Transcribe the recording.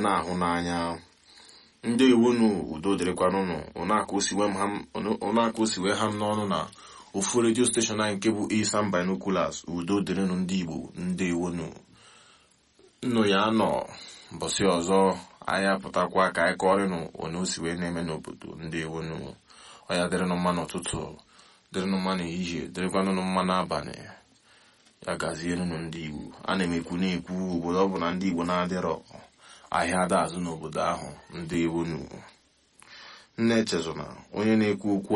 na-ahụ n'anya ndị iwunu udo dịrịkwanụnụ ụnaka osiwe ha m n'ọnụ na ofu redio steshọn anyị nke bụ Eastern Binoculars udo dịrịnụ ndị igbo ndị iwunu nnụ ya nọ mbọsị ọzọ anyị apụtakwa ka anyị kọrịnụ onye o si wee na-eme n'obodo ndị iwunu ọya dịrịnụ mma n'ụtụtụ dịrịnụ mma n'ehihie dịrịkwanụnụ mma n'abalị ya gazienụ ndị igbo a na-emekwu na-ekwu obodo ọ bụ na ndị igbo na-adịrọ ahịa ada azụ n'obodo ahụ ndị iwunu nne echezona onye na-ekwu okwu